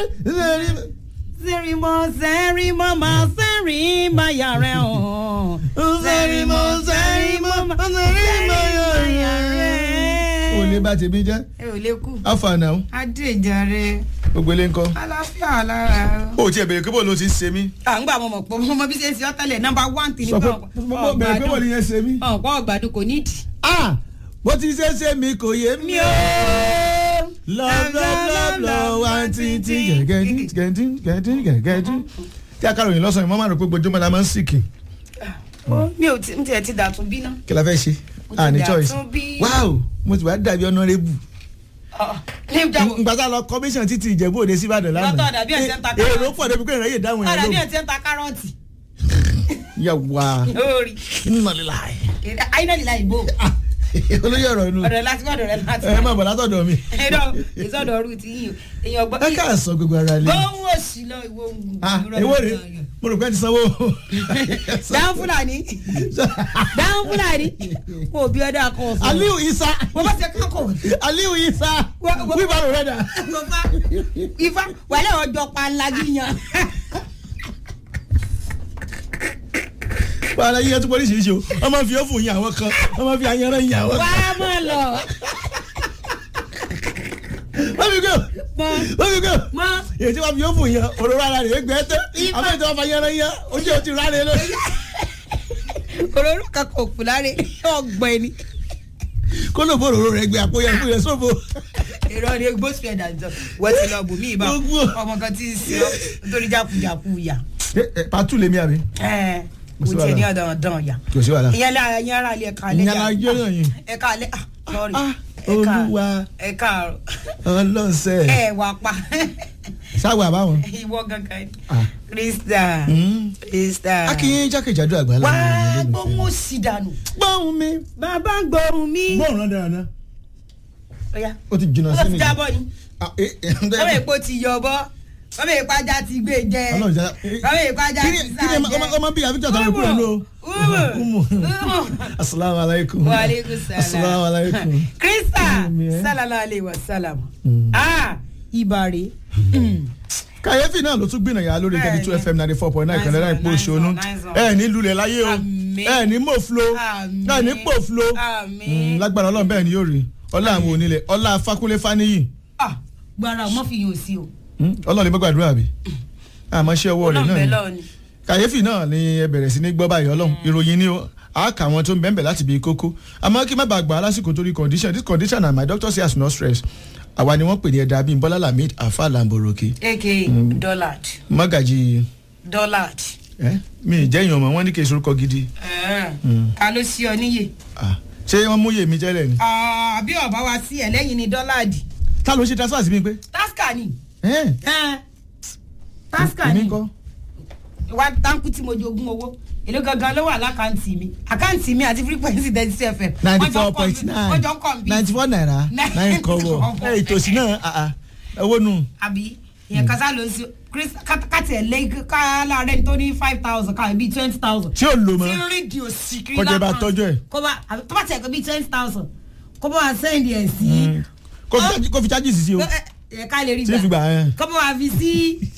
sẹ́rìmọ́ sẹ́rìmọ́ máa sẹ́rìmọ́ yàrá ọ̀ sẹ́rìmọ́ sẹ́rìmọ́ sẹ́rìmọ́ yàrá o lè bá tèmi jẹ́ ẹ ò lè kú àfààná o adéjàre gbogbo ilé ńkọ́ aláfíà lára o tiẹ̀ bèrè pé bó ló ti ń ṣe mí à ń gbà mọ̀ mọ̀ pọ̀ mọ̀ bí ṣe ń ṣe ọ́ tẹ́lẹ̀ nọ́mbà one tì ní sọ pé pé mo bèrè pé bó ni yẹn ṣe mí. ọ̀pọ̀ ọ̀gbàdùn kò nídìí. ah bó ti ṣe ṣe mi kò yé mi o. love love love love one tin tin gẹ̀gẹ́dín gẹ̀gẹ́dín gẹ̀gẹ́dín gẹ̀gẹ́dín tí a káròyìn lọ́sàn-án mo máa rò pé gbojúmọ́ la máa ń sìkì mi ò tí- n tiẹ̀ ti dàtún bí ná. kí la fẹ́ ṣe Mo ti ah ní dà choice tún bí- wow mo ti wá dàbí honourable ní ìjàmbá ngbàtà lọ commission títí ìjẹ̀bú òde síbàdàn lánàá Lọ́tọ̀ dàbí ẹ̀ ṣe ń ta èrò kárọ̀tì. pọ̀ débi pé ìrẹ́yè dáhùn ọ̀rẹ́ bí yẹn ẹ̀ ti ń ta kárọ̀tì ló yà wá lórí nínú lílà ayélujára ìbò olóyè ọ̀rọ̀ inú ọ̀rẹ́ láti ọ̀dọ̀ rẹ̀ láti ẹ má bọ̀ látọ̀dọ̀ mi ẹ̀rọ ìsọ̀dọ̀ ọ̀rù ti yín o èèyàn gbọ́ ẹ ká sọ gbogbo ara lé gbóhùn òsì lọ ìwọ òun ah èwo rè mo rò pé ẹ ti sanwó dáhùn fúlàní dáhùn fúlàní kò bí ọdọ akọ ọsàn aliu isa mo bá ṣe kákò aliu isa Wá- wá- wíwá rẹ dà ifá ifá wàlẹ́ ọjọ́ panlagi yan wàhálà yíyá tó oríṣiríṣi o wọ́n máa fi ọ́fù yin àwọn kan wọ́n máa fi ayanran yin àwọn wà kan á mọ̀ lọ wọ́n fi gbé mọ wọ́n fi gbé mọ èyí tí wọ́n fi ọ́fù yin òróró ara rẹ̀ gbẹ́ tẹ́ Ifá. àwọn èyí tí wọ́n fi ayanran yin ojú ò ti rárẹ̀ lórí. òróró kankan òkú láre ọgbẹ ni kó ló bó òróró rẹ̀ gbé àpòyẹ fún yẹn sófo. èrò ni gbó sí ẹ̀dá jọ wọ́n ti lọ bù mí ìbá Gbogbo. ọmọ kan ti ń sin ọ́ nítorí jákujàku yà pàtó lèmi àbí. ẹ̀ Kò sí kò tiẹ̀ ní wàhálà. ọ̀dàn ọ̀dàn yà kò sí wàhálà. ìyẹn lára ìyẹn ara ilé ẹ̀ka alẹ́ ìyẹn la yé náà yìí. ẹ̀ka alẹ́ ah sorry Ah, ẹ̀ka Olúwa. ẹ̀ka àrò ọlọ́sẹ̀ ẹ̀ wà pa sáwọ àbáwọn. ìwọ gangan ni Ah. krista Mm. krista akínyìn jákèjádò àgbàlá. wá gbóhùn òsì dànù gbọ́hùn mi. bàbá ń gbóhùn mi. gbọ́hùn náà dáadáa. Ọya. ó ti jìnnà wọ́n sí ti mi. jábọ̀ ni Ah, eh, eh, wọ́n èpo ti yọ bọ́ wọ́n èpo ajá ti gbé jẹ Ọlọ́run jẹ́ wọ́n èpo ajá kí ti ni sá kí ni jẹ. ọmọ- ọmọ bíi àbíjọ́ tàbí kúrò ní o. Umu. Umu. Umu. asalaamu alaykum. wa aleykum salam. asalaamu alaykum. krista Umu, eh. sallallahu alayhi wa salam. Mm. ah ibare. kàyéfì náà ló tún gbìnàyà lórí Bẹ́ẹ̀ni. thirty two fm ninety four point nine Nice kan náírà one, ipò nice òṣònú one, nice one. ẹ ní lulẹ̀ láyé o Àmín. ẹ ní mòflo Àmín. ẹ ní pòflo Àmín. Mm, lágbára ọlọ́run bẹ́ẹ̀ ni yóò rí ọlá àwọn onílẹ̀ ọlá fakunlé faniyi ah gbara ọmọ fi yàn sí o. Mm, ọlọ́run lè gbàdúrà bí àmọ́ ṣé ọwọ́ rẹ̀ náà ọlọ́mọbẹ ni lọ́ọ̀ ni. kàyéfì náà ni ẹ bẹ̀rẹ̀ sí ní gbọ́ báyìí ọlọ́run ìròyìn ni ó àáka àwọn tó ń bẹ́ẹ̀ láti bí kókó àmọ́ kí má bàa gbà á lásìkò torí condition this condition and my doctor say as no stress àwa ni wọ́n pè ní ẹ̀dá bíi bọ́lá lamid afa lamboroke aka dollard mọ́gàjì dollard. ẹ mi ì jẹ́yìn ọmọ wọn ní kí n sorúkọ gidi ta ló sí ọ níyè. Ah, ṣé wọ́n mú yèmí jẹ́lẹ̀ ni àbí ọba wa sí ẹ lẹ́yìn ni dollard. ta ló ṣe transfer sí mi pé tasca ni. ẹ tasca èmi ni. kọ́ wa táǹkù tí mo jogún owó èló gangan ló wà lákàntì mi àkáǹtì mi àti frequency thirty two fm. ninety four point wọ́n nine jọ ń kọ̀ bí. ninety four naira Nine nine kọ́bọ̀ kọ́bọ̀. ẹ ìtòsí náà ah, ah, owó nù àbí ìyẹn kásá ló ń sí chris kátì ẹ̀ lé ká láàárẹ̀ tó ní five thousand ká bíi twenty thousand. tí ò lò tí mọ́ ń rí di òsì kiri Kọjá bá lákàntì. tọ́jú ẹ̀. kó bá àbí tó bá tiẹ̀ kó bíi twenty thousand kó bá wa sẹ́ndì ẹ̀ sí. kó fi charge- kó fi charges sí o ẹ ẹ ká lè rí tí fi gbà ẹ. kó bá wa fi sí.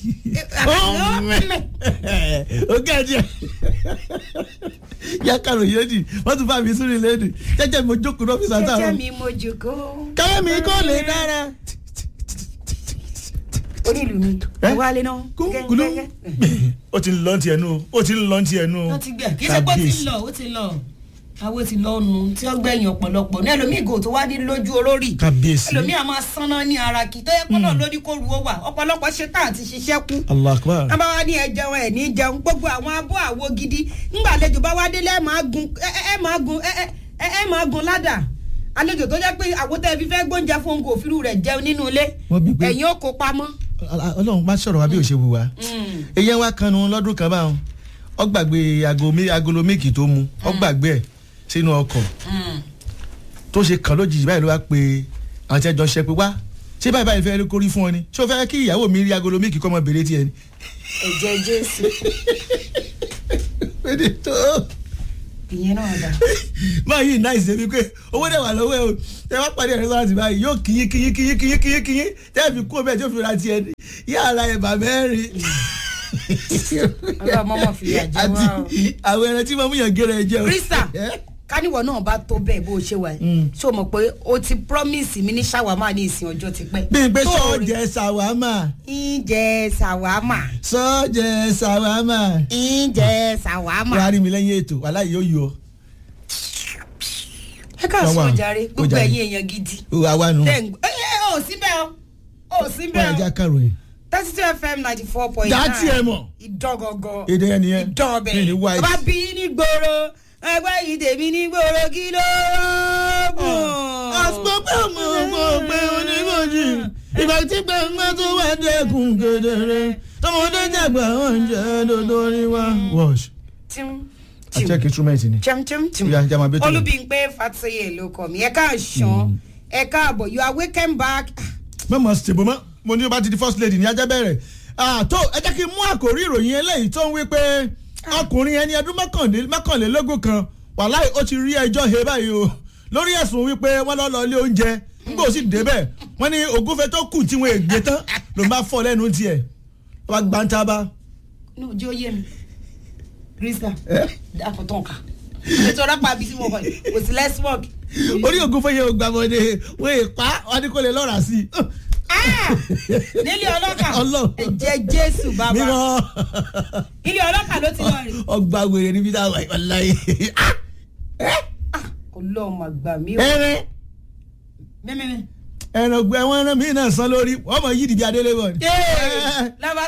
ó gẹ̀ẹ́dì ẹ̀ yá kàrò yé di wọ́n tún bá mi sórí lẹ́nu jẹ́jẹ́ mo jókòó náà fi sàtà jẹ́jẹ́ rẹ̀ mi mo jòkó. káyọ̀ mi kò lè dára. onílù mi Ẹ? ẹ wálé náà. kúlú ó ti ń lọ ti ẹnu o ó ti ń lọ ti ẹnu o wọ́n ti gbẹ̀ kí ṣe pé ó ti lọ ó ti lọ àwọn ti lọ nù tí ó gbẹ̀yìn ọ̀pọ̀lọpọ̀ ní ẹlòmíì gò tó wá ní lójú olórí kábíyèsí ẹlòmíì àmọ́ sánná ní ara kì í tó yẹ kó náà lórí kó ru ó wà ọ̀pọ̀lọpọ̀ ṣe tá àti ṣiṣẹ́ kú allah akbar wọ́n bá wá ní ẹjẹun ẹ̀ ní jẹun gbogbo àwọn abọ́ àwo gidi ńgbà àlejò bá wá délé ẹ̀ máa gun ẹ̀ ẹ̀ máa gun ẹ̀ ẹ̀ ẹ̀ máa gun ládà àlejò tó jẹ́ pé àwòtẹ́ fi fẹ́ gbóúnjẹ fún òǹkò òfìrú rẹ̀ jẹun nínú ilé Wọ́n bí pé- ẹ̀yìn ó kó pamọ́. ọlọ́run bá sọ̀rọ̀ wa bí òṣèlú wa eyín wa kanu lọ́dún kan báwọn ọ gbàgbé aago mi- agolo méèkì tó mu ọ gbàgbé ẹ̀ sínú ọkọ̀ tó ṣe kàn lójijì báyìí ló wá pe àwọn tí ẹ jọ ṣe pé wá ṣé báyìí báyìí fẹ́ kórí fún ọ ni ṣé o fẹ́ kí ìyàwó mi rí agolo méèkì kọ́ ọmọ bèrè tiẹ̀ ni. ẹ̀jẹ̀ jésù pédè tó ìyẹn náà dà. máa yí náà ṣe wípé owó dẹ̀ wà lọ́wọ́ ẹ o tẹ wá pàdé ẹ̀rọ sọ́wọ́n ti báyìí yóò kíyín kíyín kíyín kíyín kíyín kíyín tẹ́ ẹ fi kú ọbẹ̀ tí ó fi ra tiẹ̀ ni yàrá ẹ̀bà mẹ́rin. ọlọ́mọ mọ̀ fi ìyà jẹ wá o. àti àwọn ẹran tí màmú yàn gẹ́rẹ́ jẹ́ o. krista káníwọ̀ náà bá tó bẹ́ẹ̀ bó o ṣe wà yìí ṣé o mọ̀ pé o ti promise mi ní ṣàwámà ní ìsìn ọjọ́ ti pẹ́. bí n pé Tó o rí- sọ́ọ̀jẹ̀ ṣàwámà ìjẹ ṣàwámà sọ́ọ̀jẹ̀ ṣàwámà. ìjẹ ṣàwámà. wàá rí mi lẹ́yìn ètò wàhálà yìí yóò yọ. ẹ ká Wọ́n sọ wà. jàre Ó gbogbo jàre. ẹ̀yin èèyàn gidi. àwa nù. tẹ̀ ń gbọ́ ẹ ẹ ò sí bẹ́ẹ̀ o ò sí wọ́n bẹ́ẹ̀ ẹja o kàròyìn. thirty two fm ninety four point nine. dá tiẹ̀ mọ̀. ìdọ́gọ̀gọ̀ èdè yẹn nìyẹn. ìdọ́ọ̀bẹ̀ ní ní white. bá bí ní gbòòrò ẹgbẹ́ yìí tèmi ní gbòòrò kí ló bùn. àsopọ̀ ọmọ ọmọ pé onímọ̀jì ìgbà tí gbẹ̀ngbẹ̀ tó wà dẹ́kun kedere tọmọdé jàgbà oúnjẹ dodo ni wá. wash. Tim, a tim, check instrument ni. tim, tim, tim. Ó yá, jẹ́ máa bẹ́ tó lọ. olúbíńpé fàtúyè ló kọ mi ẹ káàsán ẹ káàbọ̀ you are welcome back. mọ̀mọ́ ṣèbó mọ́ mo ní o bá ti di first lady ní ajá bẹ̀rẹ̀ àtó ẹ jẹ́ kí n mú àkórí ìròyìn eléyìí tó ń wí pé ọkùnrin ẹni ọdún mọ́kànlé- mọ́kànlélógún kan wàláì ó ti rí ẹjọ́ he báyìí o lórí ẹ̀sùn wípé wọ́n lọ́ lọ ilé oúnjẹ nígbà ó sì débẹ̀ wọ́n ní ògúnfẹ́ tó kù tí wọ́n ègbé tán ló máa fọ́ lẹ́nu tiẹ̀ wọ́n gbá ń tábà. ní ojú ó yé mi krista dákọ̀tàn ká ètò ọlọ́pàá àbí tí mo kọ yìí kò sí let's work. orí ògúnfẹ́ yẹn ò gbàmọ́dé wọ́n èèpá wọ́n ní kò lè lọ́ra sí i. Ah! nílé ọlọ́kà Ọlọ́run. ẹ̀jẹ̀ jésù bàbá mímọ́ ilé ọlọ́kà ló ti lọ rè ọgbà wèrè níbi táwọn ìwàláyé. ọlọ́run mà gbà mí o ẹrẹ mẹ́mẹ́mẹ́. ẹran gbẹ wọn rán mí náà san lórí wọn mọ yí dìbí adélé bọ ni. lábá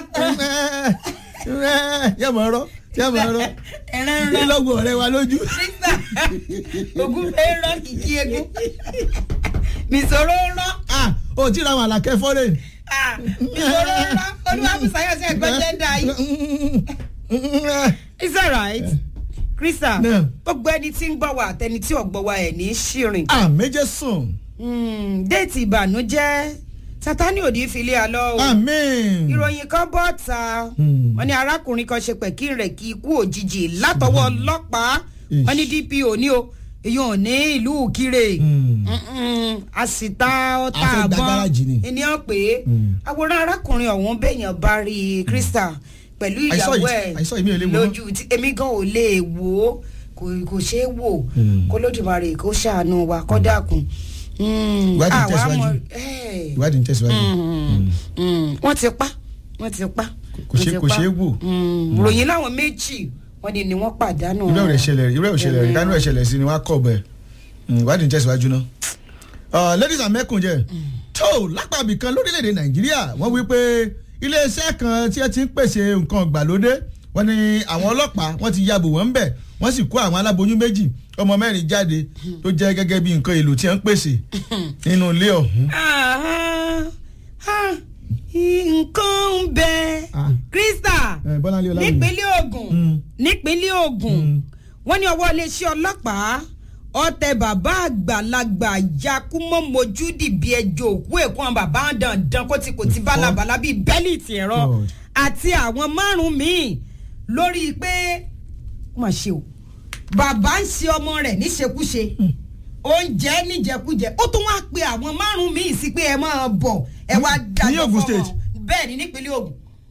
yẹ mọ ọ̀rọ̀ yẹ mọ ọ̀rọ̀ ẹran kí rán lọgbọ ọ̀rẹ́ wa lójú. krista ogun fẹ́ rán kìkì egun mìsòrò rán ah o ti ra àwọn àlàkẹ́ fọ́rẹ́. ah, mìsòrò rán olúwàbùsáyọ̀ sí ẹ̀gbọ́n jẹ́ndà yìí. it's alright krista Náà. gbogbo ẹni tí ń gbọ́ wa àtẹni tí ò gbọ́ wa ẹ̀ ní ṣìrìn. ah méje sùn Mm, déètì ìbànújẹ́ sátani ò ní fi lé a lọ o. amen. ìròyìn kan bọ́ ta Hmm. wọ́n ní arákùnrin kan ṣe pẹ̀kí rẹ̀ kí ikú òjijì látọwọ́ ọlọ́pàá Ish. wọ́n ní dpo ní o èyí ò ní ìlú kire Hmm. Mm-mm, a sì ta A ọta fẹ́ gba gáràjì ni. àbọ̀n ènìyàn pé Hmm. àwòrán arákùnrin ọ̀hún bẹ̀yàn bá rí i krista pẹ̀lú I saw ìyàwó it. ẹ̀ I saw it, mi ò lè wò ó. lójú tí èmi gan ò lè wò ó kò kò ṣeé wò Hmm. kó lódìmarè kó ṣàánú wa kó dákun. Mm, Ìwádìí àwa tẹ̀síwájú. mọ̀- eh ìwádìí ń tẹ̀síwájú. wọ́n ti pa wọ́n ti pa. Kò ṣe- wọ́n ti kò pa. ṣeé wò. Mm, ròyìn láwọn méjì wọ́n ní ni wọ́n pàdánù. irú ẹ̀ ṣẹlẹ̀ irú ẹ̀ ṣẹlẹ̀ ìdánù ẹ̀ ṣẹlẹ̀ sí ni wọ́n á kọ̀ bẹ̀ ìwádìí ń tẹ̀síwájú náà. Uh, ladies and mẹ́kùnjẹ́ tó lápàbí kan lórílẹ̀‐èdè nàìjíríà wọ́n wí pé iléeṣẹ́ kan tí ẹ ti ń pèsè nǹkan ìgbàlódé wọ́n ní àwọn ọlọ́pàá wọ́n ti yabò wọ́n ń bẹ̀ wọ́n sì kó àwọn aláboyún méjì ọmọ mẹ́rin jáde tó jẹ́ gẹ́gẹ́ bí nǹkan èlò tí wọ́n ń pèsè nínú ilé ọ̀hún. Ah, ah, nǹkan ń bẹ Ah. krista Eh, Bọ́láńlé Ọláwùmí. nípínlẹ̀ Ògùn Mm. nípínlẹ̀ Ògùn Mm. wọ́n ní ọwọ́ iléeṣẹ́ ọlọ́pàá ọtẹ bàbá àgbàlagbà yakumọ mojúdì bíi ẹjọ́ òkú èkó àwọn bàbá dandan kó ti kò ti bálabàlá bíi bẹ́líìtì ẹ̀rọ God. àti àwọn márùn míì lórí pé ó mà ṣe o bàbá ń ṣe ọmọ rẹ̀ níṣekúṣe oúnjẹ níjẹkújẹ ó tún wá pe àwọn márùn míì sí pé ẹ máa bọ̀ ẹ wá Ní dájọ́ Ògùn fọ́mọ State? bẹ́ẹ̀ ni nípínlẹ̀ Ògùn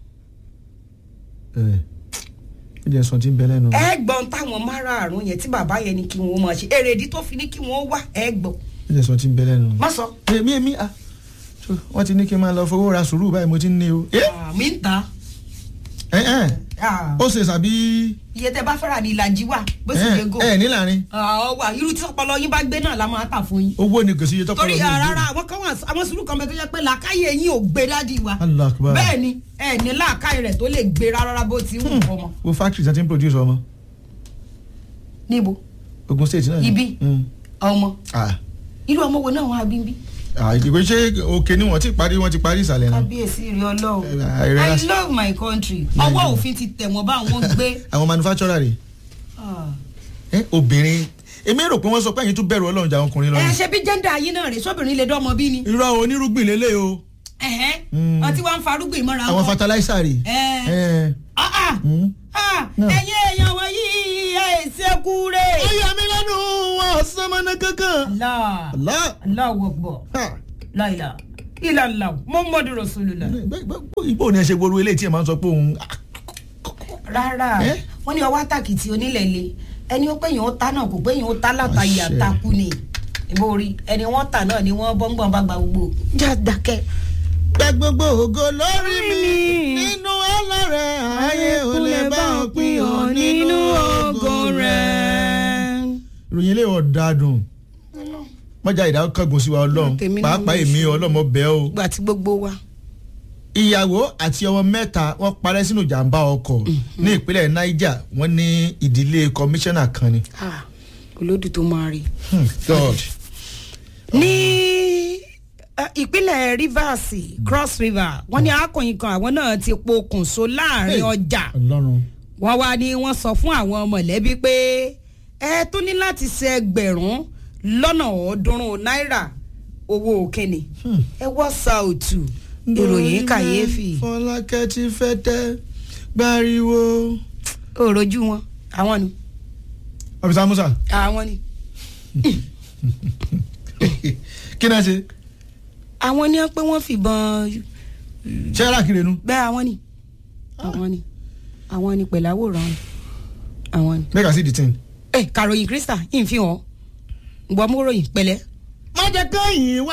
ẹ ẹ jẹ́ sọ ti ń bẹ lẹ́nu. ẹ gbọ́n táwọn márààrún yẹn tí bàbá yẹn ní kí wọ́n máa ṣe èrèdí tó fi ní kí wọ́n wá ẹ gbọ́n ẹ jẹ́ sọ ti ń bẹ lẹ́nu. má sọ. èmi èmi ah so, wọ́n ti ní kí n máa lọ fowó ra sùúrù báyìí mo ti ń ní o. ẹ mi ń ta ẹ ẹ ó ṣe sàbí iye tẹ bá fẹ́ràn ní ìlàjì wà bó sì ẹ yẹ gò. ẹ níláàrin ọ̀ wà irú tí ọpọlọ yín bá gbé náà la máa tà fún yín. owó ni kò sí iye tọkọ torí rárá àwọn kan wà àwọn sùúrù kan bẹ tó jẹ́ pé làákàyè yín ò gbé dádì wa. Allah akbar. bẹ́ẹ̀ ni ẹ ní làákàyè rẹ̀ tó lè gbé rárá bó ti wù ọmọ. wo factory tí wọ́n ti ń produce ọmọ níbo Ogun State náà ni. Ibi? Mm. ọmọ ah irú ọmọ wo náà wọn á bí bí. ah ìdìbò ṣé òkè ni wọ́n ti parí wọ́n ti parí ìsàlẹ̀ náà kábíyèsí rí ọlọ́run Eh, eh, i eh, love my country ọwọ́ òfin ti tẹ̀ wọ́n bá wọn gbé. àwọn manufacturer rẹ̀ Ah. ẹ obìnrin èmi rò pé wọ́n sọ pé ẹ̀yin tún bẹ̀rù Ọlọ́run jà àwọn ọkùnrin lọ ẹ ni. ṣe bí jẹ́ndà yín náà rè sóbìnrin lè dọ́mọ bí ni. irọ́ onírúgbìn lélẹ̀ o ẹ̀hẹ́ Mm. ọtí wa ń farúgbìn mọ́ra àwọn fertilizer rè. Eh. Eh. Ah, ah. Mm. Ah, No. ẹ̀yin èèyàn wọ̀nyí ẹ̀ ṣekú rẹ̀. ó yà mí lẹ́nu wọn sọmọnà kankan. Allah Allah. Allah wọ̀gbọ̀ Ha. láìla ìlànà muhammadu rasulullah. ibo ni ẹ ṣe gbogbo eléyìí tí ẹ máa ń sọ pé òun rárá Eh? wọ́n ní ọwọ́ àtàkìtì onílẹ̀ le ẹni ó pé yẹn ó ta náà kò pé yẹn ó ta látàyè Àṣẹ. àtakú ni ìbò rí ẹni wọ́n tà náà ni wọ́n bọ́ngbọ̀n bá gba gbogbo. já dákẹ́. gba gbogbo ògo lórí mi nínú ọlọ́rẹ̀ ayé ò lè bá ọ pín ọ nínú ògo rẹ̀. ìròyìn ilé ọ̀dàdùn mọ́jà ìdákọ̀gùn sí wa ọlọ́run Tèmi náà pàápàá mo èmi ṣe. ọlọ́mọ bẹ́ẹ̀ o. gbà tí gbogbo wa. ìyàwó àti ọmọ mẹ́ta wọ́n parẹ́ sínú ìjàmbá ọkọ̀ ní ìpínlẹ̀ niger wọ́n ní ìdílé kọmíṣánná kan ni. Ah, olódù tó máa rí. Hmm, god ní eh, ìpínlẹ̀ rivers cross river wọ́n ní akọ̀yìn kan àwọn náà ti pokùnso láàrin Hey. ọjà ọlọ́run wọ́n wá ní wọ́n sọ fún àwọn mọ̀lẹ́bí pé ẹ tún ní láti ṣe ẹgbẹ̀rún lọ́nà ọ̀ọ́dúnrún náírà owó òkèèní ẹ wọ́ sàùtù ìròyìn kàyéfì fọlákẹ́ ti fẹ́ tẹ́ gbáriwo. òrojú wọn àwọn ni ọ̀fíìsà musa àwọn ni kí náà ṣe àwọn ni wọ́n pé wọ́n fìbọn ṣé alákìrè nu bẹ́ẹ̀ àwọn ni àwọn ni àwọn ni pẹ̀lú àwòrán àwọn ni. make i see the thing. ẹ kàròyìn krista ìfihàn gbọmúròyìn pẹ̀lẹ́. má jẹ́ kẹ́yìn wá